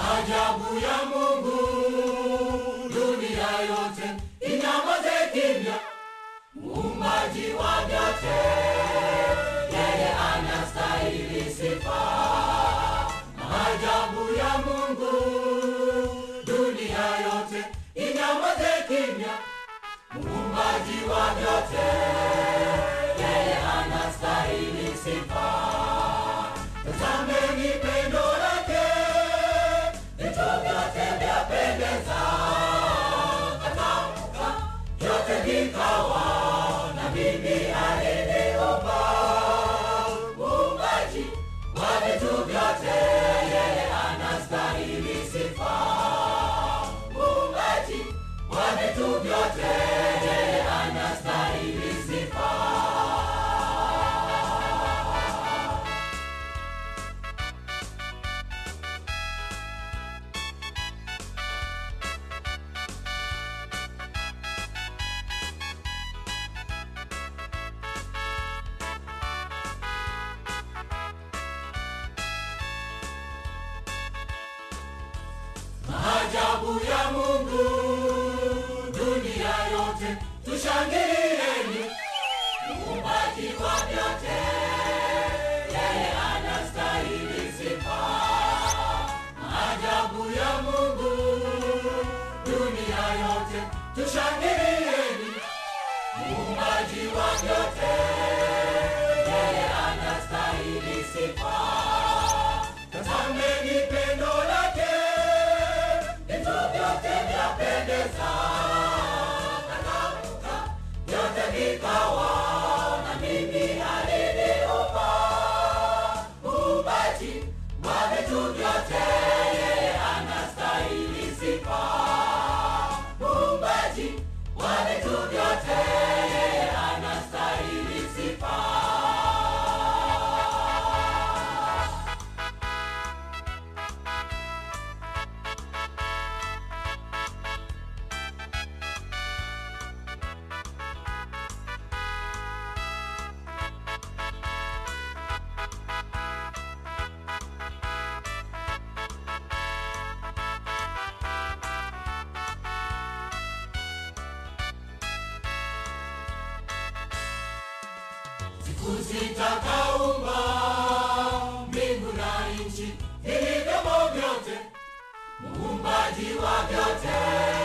Maajabu ya Mungu, dunia yote inyamaze kimya. Muumbaji wa vyote, yeye anastahili sifa. Maajabu ya Mungu, dunia yote inyamaze kimya. Muumbaji wa vyote, yeye anastahili sifa. Tazameni pendo lake, vitu vyote vyapendeza. Katamka vyote vikawa, na mimi aliniumba. Muumbaji wa vitu vyote, yeye anastahili sifa. Muumbaji wa vitu vyote, yeye anastahili sifa. Maajabu ya Mungu, dunia yote tushangilieni. Muumbaji wa vyote, yeye anastahili sifa. Maajabu ya Mungu, dunia yote tushangilieni. Muumbaji wa vyote, yeye anastahili sifa. Tazameni pendo lake, vitu vyote vyapendeza. Katamka vyote vikawa, na mimi aliniumba. Muumbaji wa vitu vyote, yeye anastahili sifa. Muumbaji wa vitu vyote, yeye anastahili sifa. Siku zitakaumba mbingu na nchi vilivyomo vyote, muumbaji wa vyote